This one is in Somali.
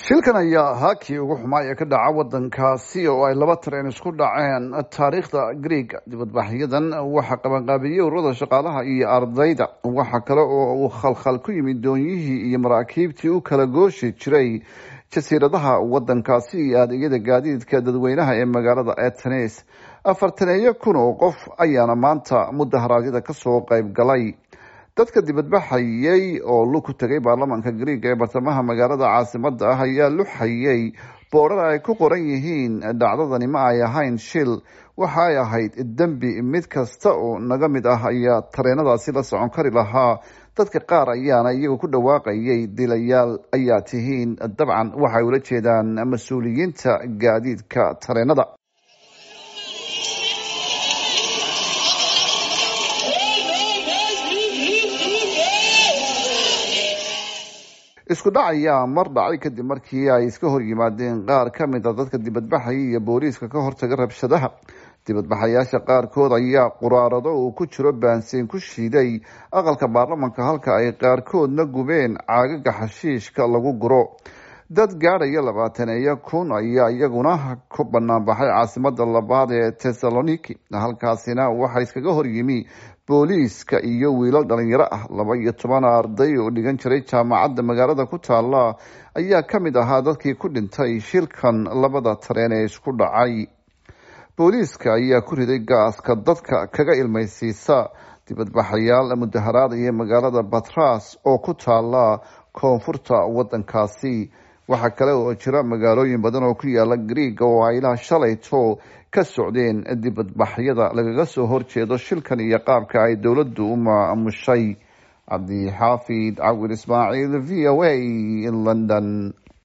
shilkan ayaa ahaa kii ugu xumaa ee ka dhaca wadankaasi oo ay laba tareen isku dhaceen taariikhda greega dibadbaxyadan waxaa qabanqaabiyey ururada shaqaalaha iyo ardayda waxaa kale oo uu khalkhal ku yimid doonyihii iyo maraakiibtii u kala gooshi jiray jasiiradaha wadankaasi iyo adeegyada gaadiidka dadweynaha ee magaalada atenes afartaneeyo kun oo qof ayaana maanta mudaharaadyada kasoo qayb galay dadka dibadbaxayay oo lug ku tegay baarlamaanka greega ee bartamaha magaalada caasimada ah ayaa luxayay boodhar ay ku qoran yihiin dhacdadani ma ay ahayn shil waxa ay ahayd dembi mid kasta oo naga mid ah ayaa tareenadaasi la socon kari lahaa dadka qaar ayaana iyagu ku dhawaaqayay dilayaal ayaa tihiin dabcan waxay ula jeedaan mas-uuliyiinta gaadiidka tareenada isku dhac ayaa mar dhacay kadib markii ay iska hor yimaadeen qaar ka mid a dadka dibadbaxaya iyo booliiska ka hortaga rabshadaha dibadbaxayaasha qaarkood ayaa quraarado uu ku jiro baansiin ku shiiday aqalka baarlamanka halka ay qaarkoodna gubeen caagaga xashiishka lagu guro dad gaadhaya labaataneeyo kun ayaa iyaguna ku banaanbaxay caasimada labaad ee tessaloniki halkaasina waxaa iskaga horyimi booliiska iyo wiilal dhalinyaro ah laba iyo toban arday oo dhigan jiray jaamacadda magaalada ku taala ayaa ka mid ahaa dadkii ku dhintay shilkan labada tareen ee isku dhacay booliiska ayaa ku riday gaaska dadka kaga ilmaysiisa dibadbaxayaal mudaharaadaya magaalada batras oo ku taala koonfurta wadankaasi waxaa kale oo jira magaalooyin badan oo ku yaala greega oo ay ilaa shalayto ka socdeen dibadbaxyada lagaga soo horjeedo shilkan iyo qaabka ay dowladdu u maamushay cabdixaafid cawir ismaaciil v o a in london